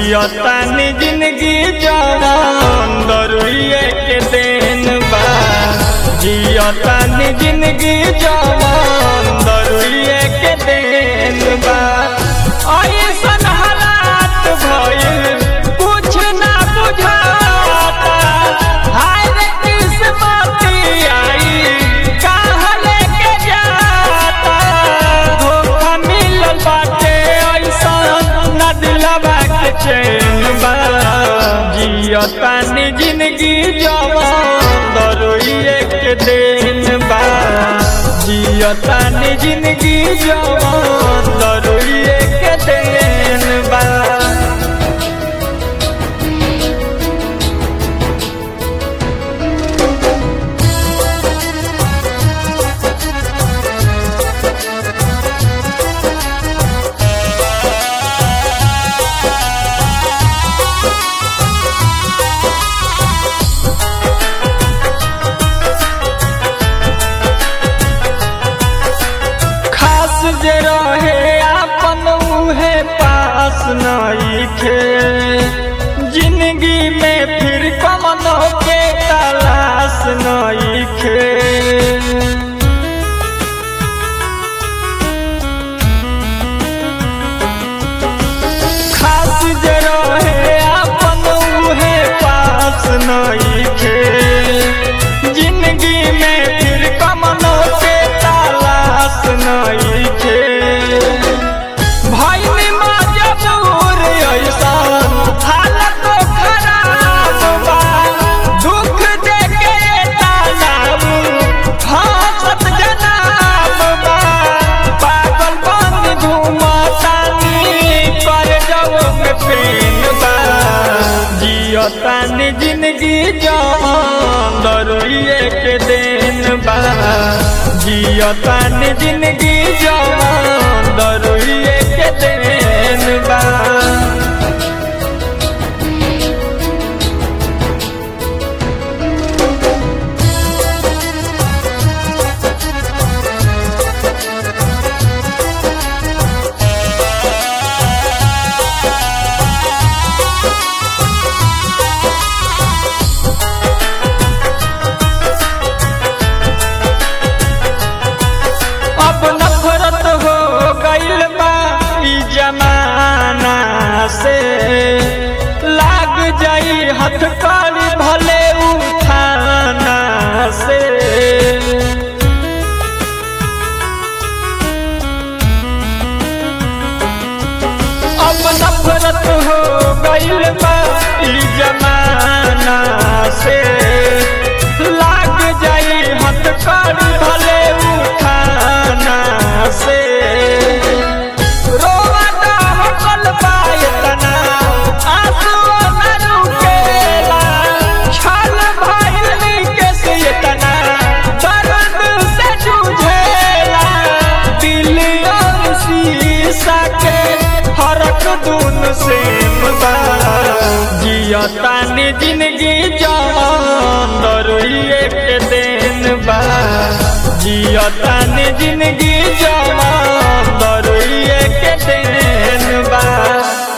जियतानी जिंदगी जवान दरुइए के देन बा जियतानी जिंदगी जवान दरुइए के देन बा ऐसन हालात भइल कुछ ना बुझाता हाय रे किस्मती आई कहाँ लेके जाता धोखा मिलल बाटे ऐसन ना दिलवा के चैन बा जियतानी जिंदगी जवान दरोइए के देन बा जियतानी जिंदगी जवान दरोइए के देन बा खास जे रहे आपन उहे पास नइखे जिंदगी में फिर कमनो के तलाश नइखे खास जे रहे आपन उहे पास नइखे जिंदगी में फिर कमनो के तलाश नइखे भाई मजबूर ऐसन हालत खराब बा दुख देके तालाब फांसत जनाब बा पागल बन घूमतानी कर जाओ में पेन बा जियतानी जिंदगी जान दरोइए के देन बा जियतानी जिंदगी जान दरोइए के देन बा अब नफरत हो गइल बा ई जमाना से लाग जाई हथकड़ी भले उठाना से अब नफरत हो गइल बा ई जमाना से लाग जाई हथकड़ी भले उठाना से रोवाता हकल पायतना आंसू न रुकेला छल भइल के सियतना दर्द से जूझेला दिल और शीशा के फरक दून से बा जियतानी जिंदगी जान दरोइए के देन बा जियतानी जिंदगी जान दरोइए के देन बा